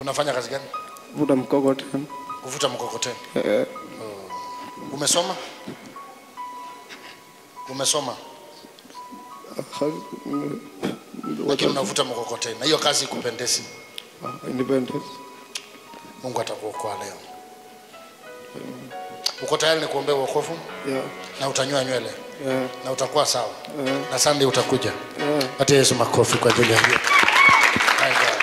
unafanya kazi gani vuta mkokoteni. kuvuta mkokoteni Eh, umesoma umesoma ha- lakini unavuta mkokoteni na hiyo kazi ikupendezi ah, independence. mungu atakuokoa leo uko tayari ni kuombea uokovu Yeah, na utanyoa nywele yeah, na utakuwa sawa yeah, na sunday utakuja yeah. patia yesu makofi kwa ajili ya hiyo My God.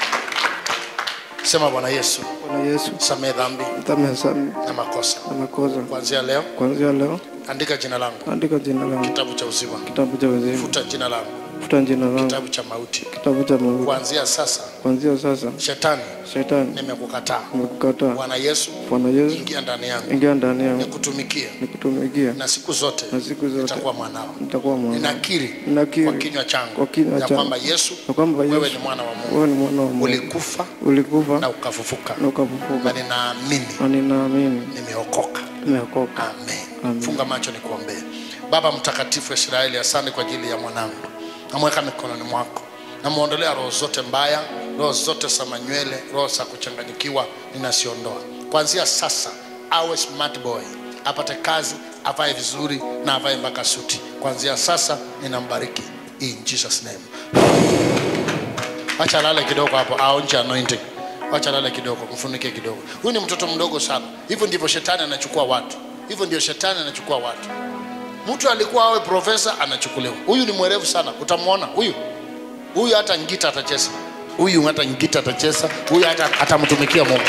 sema bwana yesu Bwana Yesu, samee dhambi msamehe sana na makosa na makosa. kuanzia leo Kuanzia leo, andika jina langu andika jina langu kitabu cha uzima kitabu cha uzima, futa jina langu futa jina langu kitabu cha mauti kitabu cha mauti. kuanzia sasa Kuanzia sasa, shetani shetani nimekukataa nimekukataa. bwana yesu Bwana Yesu, ingia ndani yangu ingia ndani yangu nikutumikie nikutumikia, na siku zote na siku zote nitakuwa mwanao nitakuwa mwana ninakiri Ninakiri kwa kinywa changu kwa kinywa ya changu kwamba yesu na kwamba wewe Yesu ni mwana wa mungu wewe ni mwana wa Mungu, ulikufa ulikufa na ukafufuka na na ukafufuka, ninaamini na ninaamini nimeokoka nimeokoka. amen Amen. funga macho nikuombee baba mtakatifu wa israeli asante kwa ajili ya mwanangu namweka mikononi mwako namwondolea roho zote mbaya roho zote za manywele roho za kuchanganyikiwa ninasiondoa kuanzia sasa awe smart boy apate kazi avae vizuri na avae mpaka suti kuanzia sasa ninambariki in jesus name wacha lale kidogo hapo aonje anointing wacha lale kidogo mfunike kidogo huyu ni mtoto mdogo sana hivyo ndivyo shetani anachukua watu hivyo ndio shetani anachukua watu mtu alikuwa awe profesa anachukuliwa huyu ni mwerevu sana utamwona huyu huyu hata ngita atacheza huyu hata ngita atacheza huyu hata atamtumikia mungu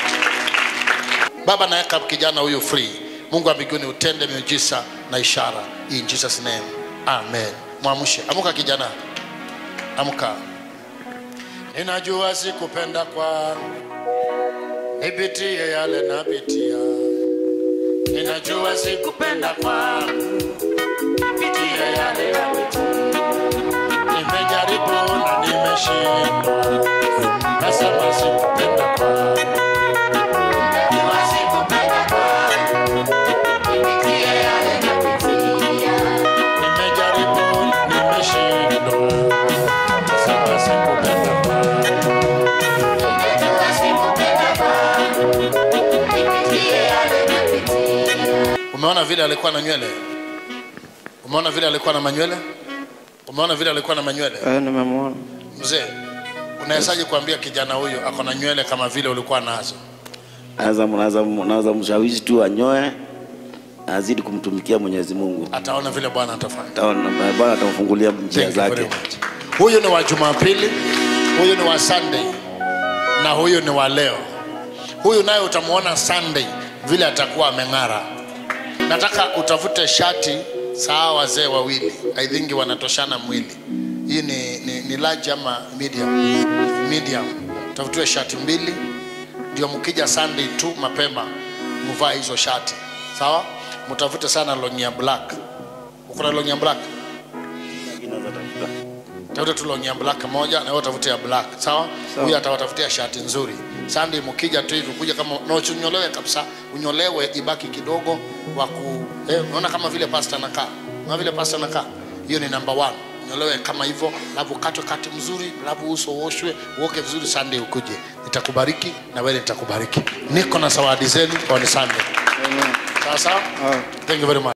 baba naweka kijana huyu free mungu wa mbinguni utende miujiza na ishara in jesus name amen mwamshe amuka kijana amka ninajua sikupenda kwangu nipitie yale napitia ninajua sikupenda kwangu nipitie yale napitia nimejaribu na nimeshindwa nasema sikupenda kwangu Ninajua sikupenda kwangu, nipitie yale napitia. Nimejaribu na nimeshindwa nasema sikupenda kwangu Ninajua sikupenda kwangu, nipitie yale napitia. umeona vile alikuwa na nywele umeona vile alikuwa na manywele umeona vile alikuwa na manywele Eh, nimemwona. mzee unawezaje kuambia kijana huyu ako na nywele kama vile ulikuwa nazo naweza naweza naweza mshawishi tu anyoe azidi kumtumikia Mwenyezi Mungu, ataona vile bwana atafanya Ataona- Bwana atamfungulia njia Thank you very zake. much. huyu ni wa jumapili huyu ni wa sunday na huyu ni wa leo huyu naye utamwona sunday vile atakuwa ameng'ara nataka utafute shati saa wazee wawili i think wanatoshana mwili hii ni, ni, ni large ama medium medium tafutiwe shati mbili ndio mkija sunday tu mapema mvaa hizo shati sawa mtafute sana longi ya black uko na longi ya black tafuta tu longi ya black moja na wewe utafutia black sawa Sawa. huyu atawatafutia shati nzuri sunday mkija tu hivi kuja kama na usinyolewe kabisa unyolewe ibaki kidogo wa ku eh, unaona kama vile pasta anakaa unaona vile pasta anakaa hiyo ni number one nyolewe kama hivyo alafu katwe kati mzuri alafu uso uoshwe uoke vizuri sunday ukuje nitakubariki na wewe nitakubariki niko na zawadi zenu kwa ni sunday Amen. sawa sawa Ah. thank you very much